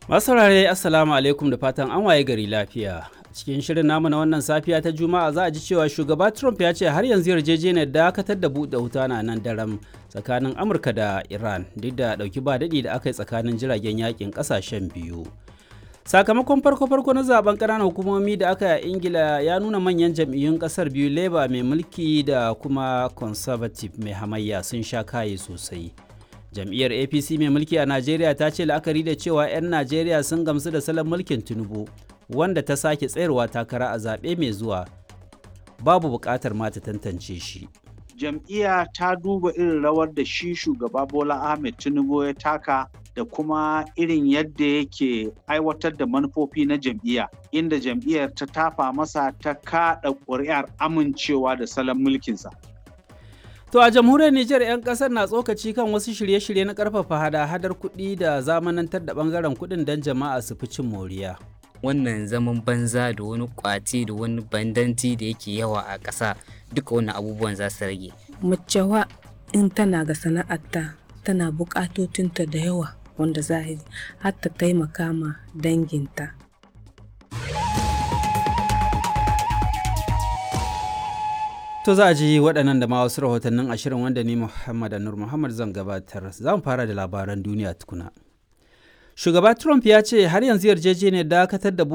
Masu saurare Assalamu alaikum da fatan an waye gari lafiya. Cikin shirin namu na wannan safiya ta Juma'a za a ji cewa shugaba Trump ya ce har yanzu yarjejeniyar dakatar da buɗe wuta na nan daram tsakanin Amurka da Iran duk da ɗauki ba daɗi da aka yi tsakanin jiragen yakin ƙasashen biyu. Sakamakon farko-farko na zaben ƙananan hukumomi da aka yi a Ingila ya nuna manyan jam'iyyun ƙasar biyu Labour mai mulki da kuma Conservative mai hamayya sun sha kaye sosai. jam'iyyar apc mai mulki a najeriya ta ce la'akari da cewa 'yan najeriya sun gamsu da salon mulkin tinubu wanda ta sake tsayarwa takara a zaɓe mai zuwa babu buƙatar ma ta tantance shi jam'iyya ta duba irin rawar da shi shugaba bola ahmed tinubu ya taka da kuma irin yadda yake aiwatar da manufofi na jam'iyya inda jam'iyyar ta tafa masa ta kaɗa ƙuri'ar amincewa da salon mulkinsa To a jamhuriyar Nijar 'yan kasar na tsokaci kan wasu shirye-shirye na karfafa hada-hadar kuɗi da zamanantar da bangaren kuɗin don jama'a su fi cin moriya. Wannan zaman banza da wani kwace da wani bandanci da yake yawa a ƙasa duka wannan abubuwan za su rage. Macewa in tana ga sana'arta tana buƙatotinta da yawa wanda za har ta taimaka ma danginta. To za a ji waɗannan da ma wasu rahotannin ashirin wanda ni Muhammad Anur Muhammad zan gabatar. Za mu fara da labaran duniya tukuna. Shugaba Trump ya ce har yanzu yarjejeniyar dakatar da